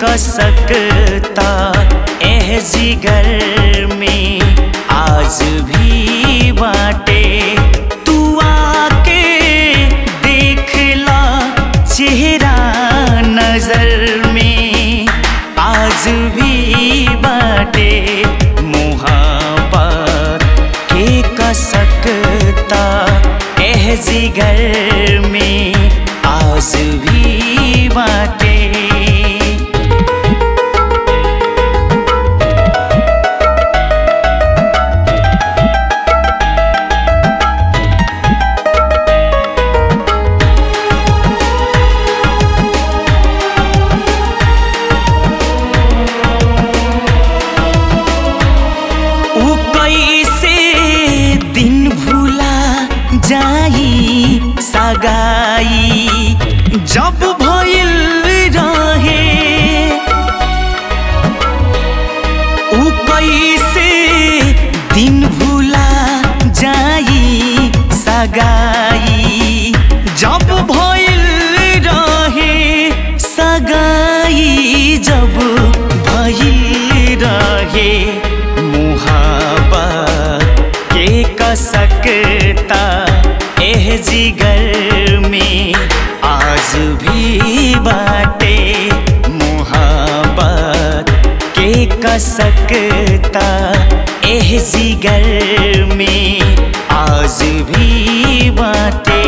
कसकता एह जिगर में आज भी बाटे तू आके देखला चेहरा नजर में आज भी बाटे मुहाबत के कसकता एह जिगर में आज भी बाटे ऊ कैसे दिन भूला जाई सगाई जब भइल रहे ऊ कैसे दिन भूला जाई सगाई जब भइल रहे सगाई जब भइल रहे मुहाबत के कसकता एह जिगर में आज भी बाटे मुहाबत के कसकता एह जिगर में आज भी बाटे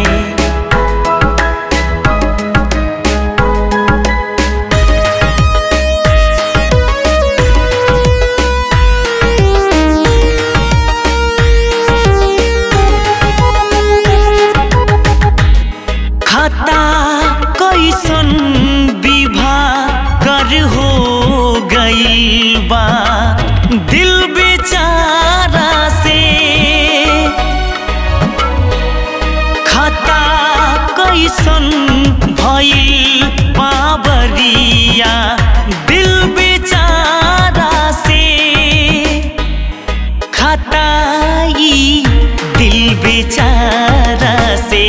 खाता कैसन विवाह कर हो गई बा दिल बेचारा से खाता कैसन भइल बाबरिया दिल बेचारा से खताई दिल बेचारा से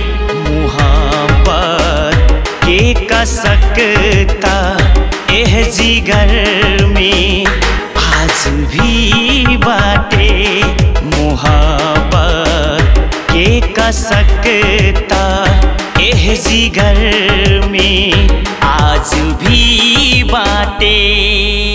मुहब्बत के कसकता एह जिगर में आज भी बाटे मुहब्बत के कसकता एह जिगर में आज भी बाटे